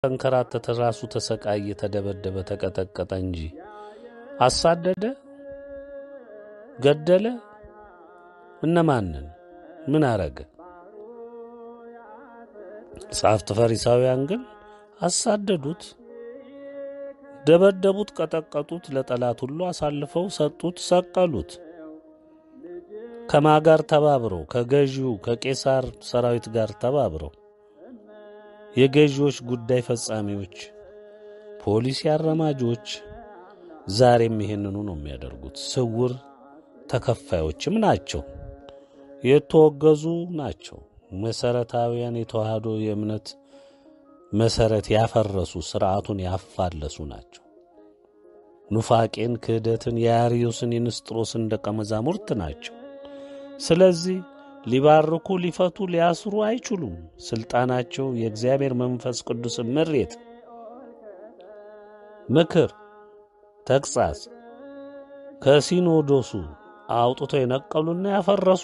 ተንከራተተ፣ ራሱ ተሰቃየ፣ ተደበደበ፣ ተቀጠቀጠ እንጂ አሳደደ፣ ገደለ። እነማንን ምን አረገ? ጸሐፍት ፈሪሳውያን ግን አሳደዱት፣ ደበደቡት፣ ቀጠቀጡት፣ ለጠላት ሁሉ አሳልፈው ሰጡት፣ ሰቀሉት። ከማ ጋር ተባብረው ከገዢው ከቄሳር ሰራዊት ጋር ተባብረው የገዢዎች ጉዳይ ፈጻሚዎች፣ ፖሊሲ አራማጆች ዛሬም ይህንኑ ነው የሚያደርጉት። ስውር ተከፋዮችም ናቸው፣ የተወገዙ ናቸው። መሰረታዊያን የተዋህዶ የእምነት መሰረት ያፈረሱ ስርዓቱን ያፋለሱ ናቸው። ኑፋቄን፣ ክህደትን፣ የአርዮስን የንስጥሮስን ደቀ መዛሙርት ናቸው። ስለዚህ ሊባርኩ፣ ሊፈቱ፣ ሊያስሩ አይችሉም። ሥልጣናቸው የእግዚአብሔር መንፈስ ቅዱስ ምሬት፣ ምክር፣ ተግሣጽ ከሲኖዶሱ አውጥተው የነቀሉና ያፈረሱ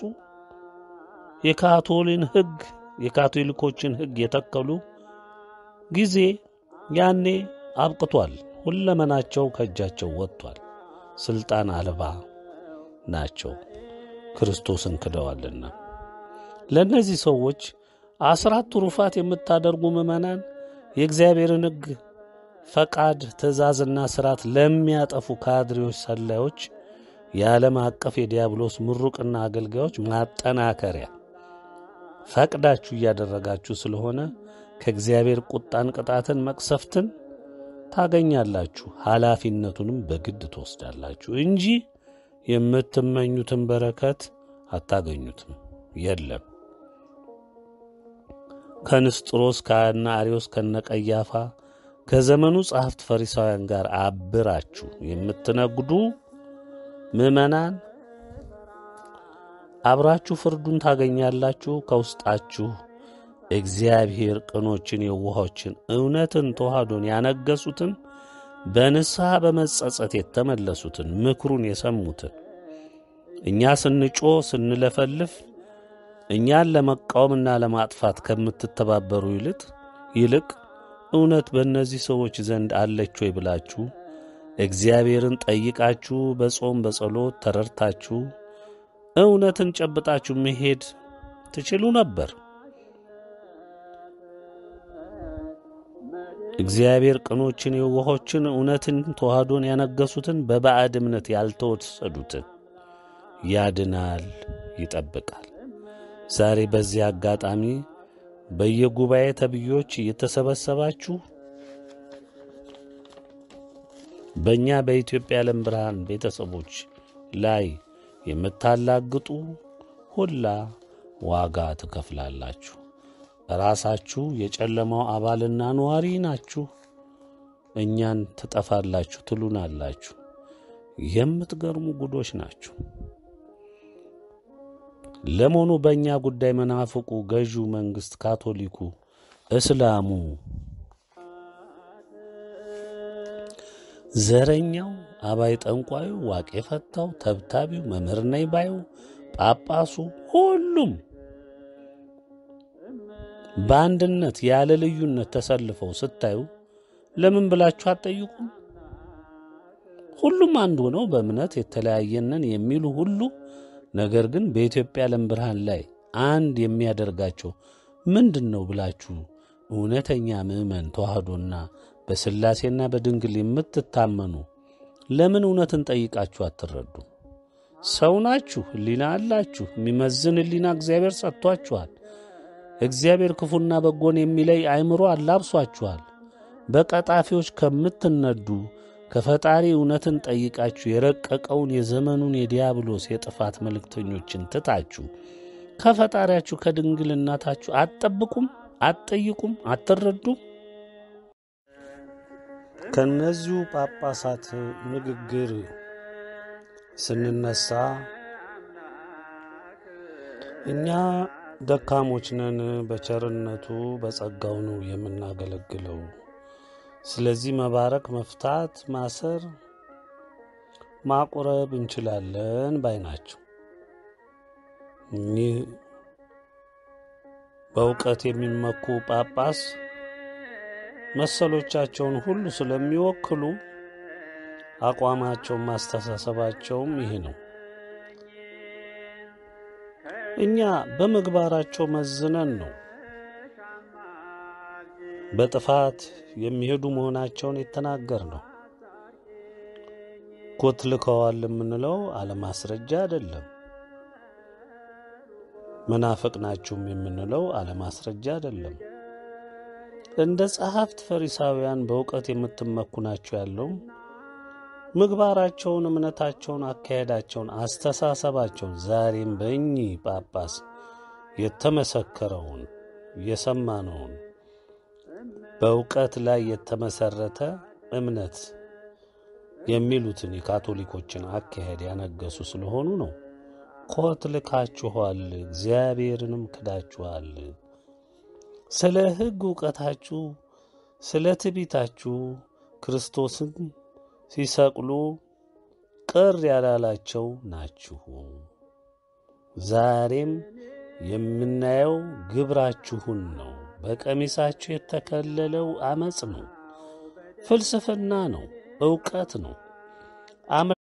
የካቶሊን ሕግ የካቶሊኮችን ሕግ የተከሉ ጊዜ ያኔ አብቅቷል። ሁለመናቸው ከእጃቸው ወጥቷል። ሥልጣን አልባ ናቸው። ክርስቶስን ክደዋልና ለእነዚህ ሰዎች አስራት ትሩፋት የምታደርጉ ምዕመናን የእግዚአብሔርን ሕግ ፈቃድ፣ ትእዛዝና ሥርዓት ለሚያጠፉ ካድሬዎች፣ ሰላዮች፣ የዓለም አቀፍ የዲያብሎስ ምሩቅና አገልጋዮች ማጠናከሪያ ፈቅዳችሁ እያደረጋችሁ ስለሆነ ከእግዚአብሔር ቁጣን፣ ቅጣትን፣ መቅሰፍትን ታገኛላችሁ። ኃላፊነቱንም በግድ ትወስዳላችሁ እንጂ የምትመኙትን በረከት አታገኙትም። የለም ከንስጥሮስ ከነ አርዮስ ከነ ቀያፋ ከዘመኑ ጸሐፍት ፈሪሳውያን ጋር አብራችሁ የምትነግዱ ምዕመናን አብራችሁ ፍርዱን ታገኛላችሁ። ከውስጣችሁ እግዚአብሔር ቅኖችን፣ የዋሆችን፣ እውነትን፣ ተዋህዶን ያነገሱትን በንስሐ በመጸጸት የተመለሱትን ምክሩን የሰሙትን እኛ ስንጮ ስንለፈልፍ እኛን ለመቃወምና ለማጥፋት ከምትተባበሩ ይልቅ ይልቅ እውነት በእነዚህ ሰዎች ዘንድ አለች ወይ ብላችሁ እግዚአብሔርን ጠይቃችሁ በጾም በጸሎት ተረድታችሁ እውነትን ጨብጣችሁ መሄድ ትችሉ ነበር። እግዚአብሔር ቅኖችን፣ የዋሆችን፣ እውነትን፣ ተዋህዶን ያነገሱትን በባዕድ እምነት ያልተወሰዱትን ያድናል፣ ይጠብቃል። ዛሬ በዚህ አጋጣሚ በየጉባኤ ተብዮች እየተሰበሰባችሁ በእኛ በኢትዮጵያ ዓለም ብርሃን ቤተሰቦች ላይ የምታላግጡ ሁላ ዋጋ ትከፍላላችሁ። ራሳችሁ የጨለማው አባልና ነዋሪ ናችሁ። እኛን ትጠፋላችሁ ትሉናላችሁ። የምትገርሙ ጉዶች ናችሁ። ለመሆኑ በእኛ ጉዳይ መናፍቁ፣ ገዢው መንግሥት፣ ካቶሊኩ፣ እስላሙ፣ ዘረኛው፣ አባይ ጠንቋዩ፣ ዋቄ ፈታው፣ ተብታቢው፣ መምህር ነኝ ባዩ፣ ጳጳሱ፣ ሁሉም በአንድነት ያለ ልዩነት ተሰልፈው ስታዩ ለምን ብላችሁ አትጠይቁም? ሁሉም አንድ ሆነው በእምነት የተለያየነን የሚሉ ሁሉ ነገር ግን በኢትዮጵያ ዓለም ብርሃን ላይ አንድ የሚያደርጋቸው ምንድን ነው ብላችሁ እውነተኛ ምዕመን ተዋህዶና በሥላሴና በድንግል የምትታመኑ ለምን እውነትን ጠይቃችሁ አትረዱ? ሰው ናችሁ፣ ሕሊና አላችሁ። የሚመዝን ሕሊና እግዚአብሔር ሰጥቷችኋል። እግዚአብሔር ክፉና በጎን የሚለይ አእምሮ አላብሷችኋል። በቀጣፊዎች ከምትነዱ ከፈጣሪ እውነትን ጠይቃችሁ የረቀቀውን የዘመኑን የዲያብሎስ የጥፋት መልእክተኞችን ትታችሁ ከፈጣሪያችሁ ከድንግል እናታችሁ አትጠብቁም? አትጠይቁም? አትረዱም? ከእነዚሁ ጳጳሳት ንግግር ስንነሳ እኛ ደካሞች ነን፣ በቸርነቱ በጸጋው ነው የምናገለግለው። ስለዚህ መባረክ፣ መፍታት፣ ማሰር፣ ማቁረብ እንችላለን ባይ ናቸው። እኒህ በእውቀት የሚመኩ ጳጳስ መሰሎቻቸውን ሁሉ ስለሚወክሉ አቋማቸውም አስተሳሰባቸውም ይህ ነው። እኛ በምግባራቸው መዝነን ነው በጥፋት የሚሄዱ መሆናቸውን የተናገር ነው። ኮትልከዋል የምንለው አለማስረጃ አይደለም። መናፍቅ ናችሁም የምንለው አለማስረጃ አይደለም። እንደ ጸሐፍት ፈሪሳውያን በእውቀት የምትመኩ ናቸው ያለው ምግባራቸውን፣ እምነታቸውን፣ አካሄዳቸውን፣ አስተሳሰባቸውን ዛሬም በእኚህ ጳጳስ የተመሰከረውን የሰማነውን በእውቀት ላይ የተመሰረተ እምነት የሚሉትን የካቶሊኮችን አካሄድ ያነገሱ ስለሆኑ ነው። ኮት ልካችኋል፣ እግዚአብሔርንም ክዳችኋል። ስለ ሕግ እውቀታችሁ፣ ስለ ትቢታችሁ ክርስቶስን ሲሰቅሉ ቅር ያላላቸው ናችሁ። ዛሬም የምናየው ግብራችሁን ነው። በቀሚሳችሁ የተከለለው አመፅ ነው፣ ፍልስፍና ነው፣ ዕውቀት ነው።